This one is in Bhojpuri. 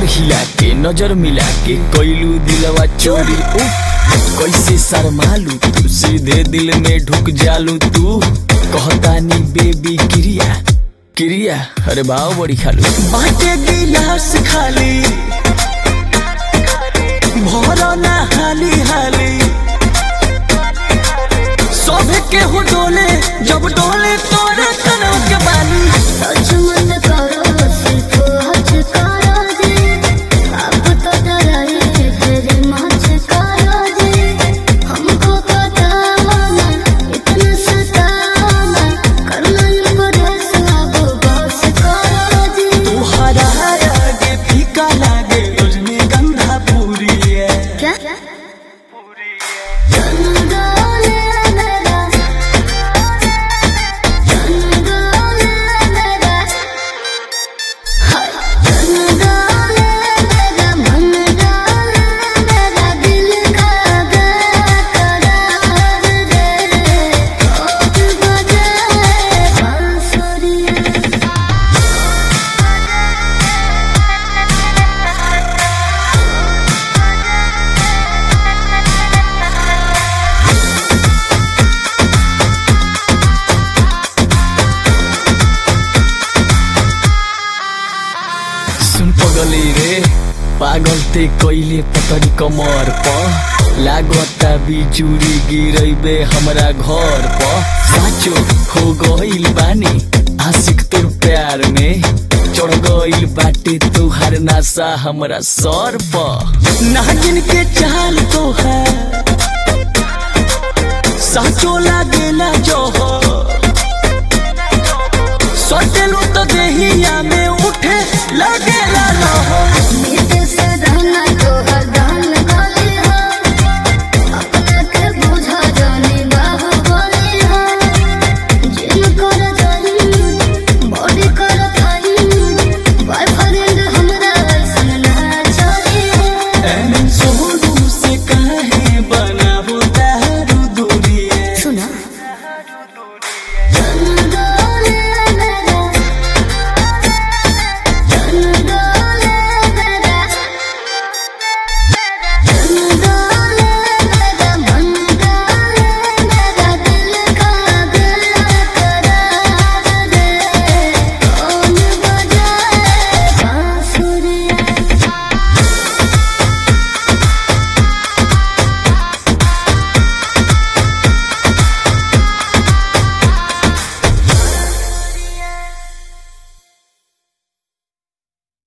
कमर हिला के नजर मिला के कोइलू दिलवा चोरी उफ कैसे शर्मालू तू सीधे दिल में ढुक जालू तू कहतानी बेबी क्रिया क्रिया अरे भाव बड़ी खालू बाटे गिलास खाली भरो ना हाली हाली सभे के हो डोले जब डोले तोरे कनौ के बाली मन करो सिर्फ हज करो जी अब तो डराई फिर मच करो जी हमको बताना इतना सताना करना इनको रेस अब बस करो जी तुहरा आगे फीका लागे रजनीगंधा पूरी है क्या चंदोले मेरा चंदोले मेरा चंदोले मेरा मन डाले मेरा दिल का करार रे और बजाए बांसुरी सुन पगली रे पागल ते कैले पतरी कमर प लागता बिजुरी गिरैबे हमरा घर प साचो हो गइल बानी आशिक तोर प्यार में चढ़ गइल बाटे तुहार नासा हमरा सर प नागिन के चाल तो है साचो लागेला जोहर सटेलू तो देहिया में उठे लगेला लहर